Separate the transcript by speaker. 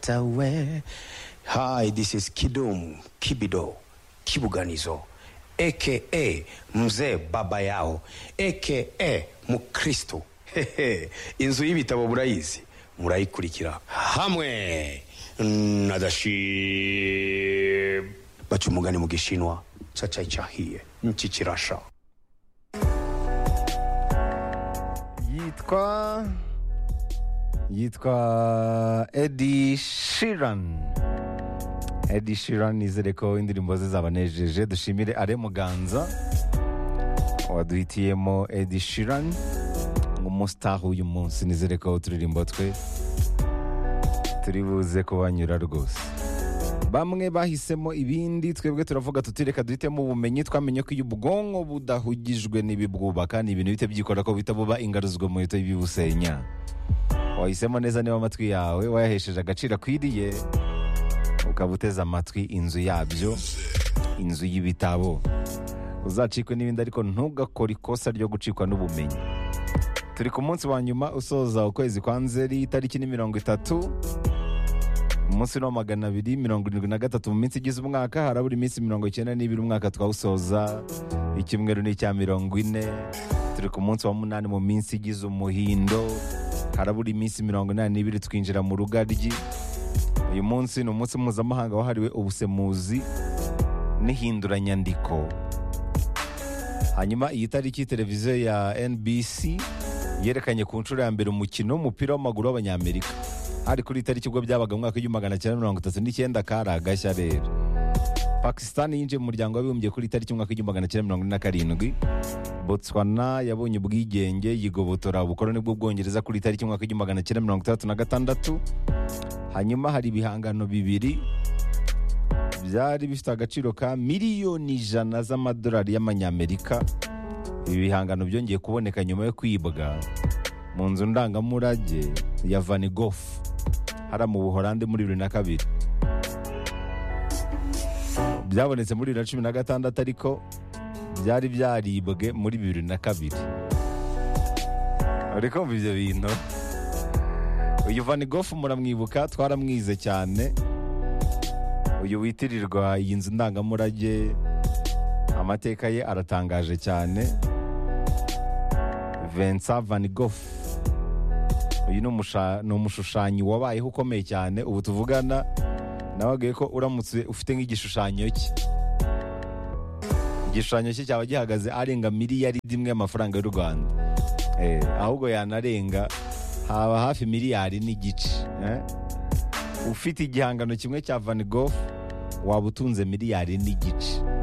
Speaker 1: Chatawe. Hi, this is Kidum Kibido Kibuganizo aka mzee baba yao aka mukristo Hehe. inzu y'ibitabo murayizi murayikurikira hamwe na dashib baca umugani mu gishinwa cacaicahiye nchikirasha
Speaker 2: yitwa yitwa edi shirani edi shirani nizere ko indirimbo ze zabanejeje dushimire are muganza waduhitiyemo edi shirani umusitari uyu munsi nizere ko uturirimbo twe turi buze kubanyura rwose bamwe bahisemo ibindi twebwe turavuga tuti reka duhitemo ubumenyi twamenye ko iyo ubwonko budahugijwe n'ibibwubaka ni ibintu bite byikora ko bihita buba ingaruzwa mu bihita bibusenya wahisemo neza niba amatwi yawe wayahesheje agaciro akwiriye ukaba uteze amatwi inzu yabyo inzu y'ibitabo uzacikwe n'ibindi ariko ntugakore ikosa ryo gucikwa n'ubumenyi turi ku munsi wa nyuma usoza ukwezi kwa nzeri itariki ni mirongo itatu umunsi ni wa magana abiri mirongo irindwi na gatatu mu minsi igize umwaka harabura iminsi mirongo icyenda n'ibiri umwaka twawusoza icyumweru ni icya mirongo ine turi ku munsi wa munani mu minsi igize umuhindo harabura iminsi mirongo inani n'ibiri twinjira mu rugaryi uyu munsi ni umunsi mpuzamahanga wahariwe ubusemuzi n'ihinduranyandiko hanyuma iyi tariki televiziyo ya NBC yerekanye ku nshuro ya mbere umukino w'umupira w'amaguru w'abanyamerika hari kuri iyi tariki ubwo byabaga mu mwaka w'igihumbi magana cyenda mirongo itatu n'icyenda kari agashya rero pakisitani yinjiye mu muryango w'abibumbye kuri iyi tariki mu mwaka w'igihumbi magana cyenda mirongo ine na karindwi botswana yabonye ubwigenge yigobotora ubukoroni bw'ubwongereza kuri iyi tariki mu mwaka w'igihumbi magana cyenda mirongo itandatu na gatandatu hanyuma hari ibihangano bibiri byari bifite agaciro ka miliyoni ijana z'amadolari y'amanyamerika ibi bihangano byongeye kuboneka nyuma yo kwibwa mu nzu ndangamurage ya Van Gogh hariya mu buholande muri bibiri na kabiri byabonetse muri bibiri na cumi na gatandatu ariko byari byaribwe muri bibiri na kabiri uri kumva ibyo bintu uyu Van Gogh muramwibuka twaramwize cyane uyu witirirwa iyi nzu ndangamurage amateka ye aratangaje cyane Vincent Van Gogh uyu ni umusha- ni umushushanyi wabayeho ukomeye cyane ubu tuvugana nawe ko uramutse ufite nk'igishushanyo cye igishushanyo cye cyaba gihagaze arenga miliyaridi imwe y'amafaranga y'u rwanda Eh, ahubwo yanarenga haba hafi miliyari n'igice eh? ufite igihangano kimwe cya Van Gogh waba utunze miliyari n'igice